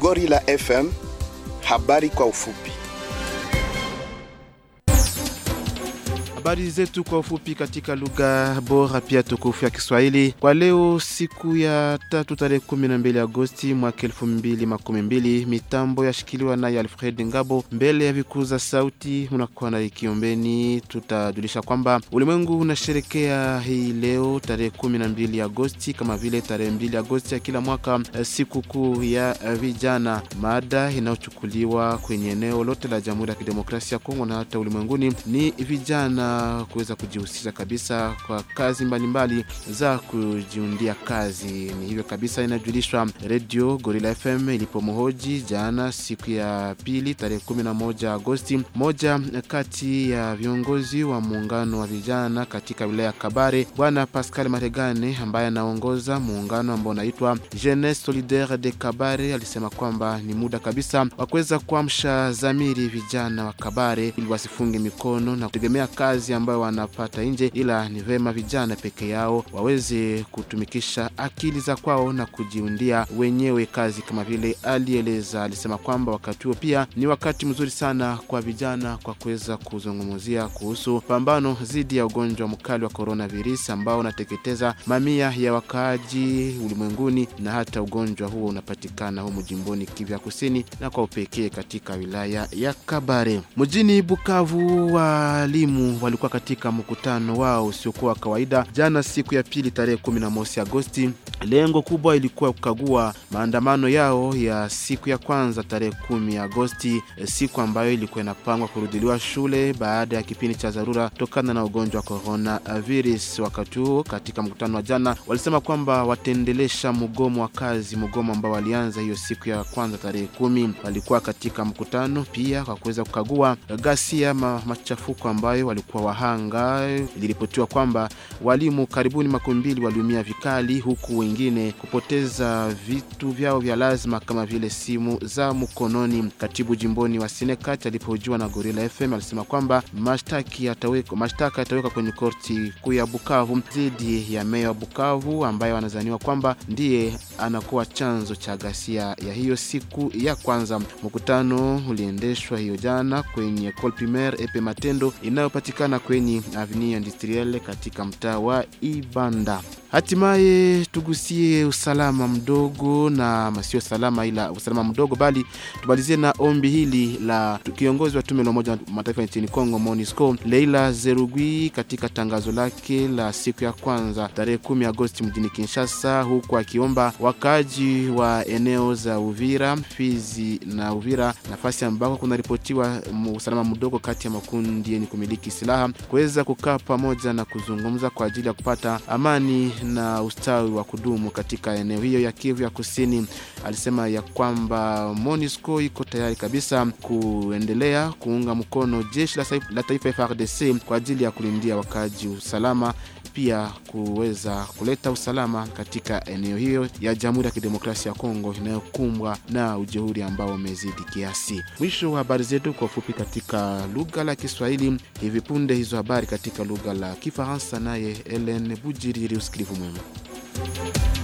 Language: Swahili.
Gorilla FM, habari kwa ufupi. Habari zetu kwa ufupi katika lugha bora pia tukufu ya Kiswahili kwa leo, siku ya tatu tarehe 12 Agosti mwaka 2012. Mitambo yashikiliwa naye Alfred Ngabo, mbele ya vikuza sauti unakuwa na Ikiombeni. Tutajulisha kwamba ulimwengu unasherekea hii leo tarehe 12 Agosti kama vile tarehe 2 Agosti ya kila mwaka, siku kuu ya vijana, mada inayochukuliwa kwenye eneo lote la Jamhuri ya Kidemokrasia ya Kongo na hata ulimwenguni ni vijana kuweza kujihusisha kabisa kwa kazi mbalimbali mbali za kujiundia kazi. Ni hivyo kabisa inajulishwa redio Gorilla FM ilipomhoji jana siku ya pili tarehe 11 Agosti, moja kati ya viongozi wa muungano wa vijana katika wilaya ya Kabare, bwana Pascal Maregane ambaye anaongoza muungano ambao unaitwa Jeunesse Solidaire de Kabare, alisema kwamba ni muda kabisa wa kuweza kuamsha zamiri vijana wa Kabare ili wasifunge mikono na kutegemea kazi ambayo wanapata nje, ila ni vema vijana peke yao waweze kutumikisha akili za kwao na kujiundia wenyewe kazi kama vile alieleza. Alisema kwamba wakati huo pia ni wakati mzuri sana kwa vijana kwa kuweza kuzungumzia kuhusu pambano dhidi ya ugonjwa mkali wa coronavirus ambao unateketeza mamia ya wakaaji ulimwenguni, na hata ugonjwa huo unapatikana humu jimboni Kivu ya Kusini na kwa upekee katika wilaya ya Kabare. Mjini Bukavu, walimu walikuwa katika mkutano wao usiokuwa kawaida jana, siku ya pili tarehe 11 Agosti. Lengo kubwa ilikuwa kukagua maandamano yao ya siku ya kwanza tarehe 10 Agosti, siku ambayo ilikuwa inapangwa kurudiliwa shule baada ya kipindi cha dharura tokana na ugonjwa wa corona virus. Wakati huo katika mkutano wa jana walisema kwamba wataendelesha mgomo wa kazi, mgomo ambao walianza hiyo siku ya kwanza tarehe kumi. Walikuwa katika mkutano pia kwa kuweza kukagua ghasia ma, machafuko ambayo walikuwa wahanga. Iliripotiwa kwamba walimu karibuni makumi mbili waliumia vikali, huku wengine kupoteza vitu vyao vya lazima kama vile simu za mkononi. Katibu jimboni wa Sinekat alipohojiwa na Gorilla FM alisema kwamba mashtaka yatawekwa kwenye korti kuu ya Bukavu dhidi ya meya wa Bukavu ambaye wanazaniwa kwamba ndiye anakuwa chanzo cha ghasia ya hiyo siku ya kwanza. Mkutano uliendeshwa hiyo jana kwenye Ecole Primaire Epe Matendo inayopatikana kwenye Avenue Industrielle katika mtaa wa Ibanda. Hatimaye tugusie usalama mdogo na masio salama, ila usalama mdogo, bali tumalizie na ombi hili la kiongozi wa tume la Umoja wa Mataifa nchini Kongo MONUSCO Leila Zerugui katika tangazo lake la siku ya kwanza tarehe 10 Agosti mjini Kinshasa, huku akiomba wakaaji wa eneo za Uvira, Fizi na Uvira, nafasi ambako kunaripotiwa usalama mdogo kati ya makundi yenye kumiliki silaha kuweza kukaa pamoja na kuzungumza kwa ajili ya kupata amani na ustawi wa kudumu katika eneo hiyo ya Kivu ya Kusini. Alisema ya kwamba MONUSCO iko tayari kabisa kuendelea kuunga mkono jeshi la taifa FARDC kwa ajili ya kulindia wakaaji usalama, pia kuweza kuleta usalama katika eneo hiyo ya Jamhuri ya Kidemokrasia ya Kongo inayokumbwa na ujeuri ambao umezidi kiasi. Mwisho wa habari zetu kwa ufupi katika lugha la Kiswahili. Hivi punde hizo habari katika lugha la Kifaransa, naye Ellen Bujiriri. Usikilivu mwema.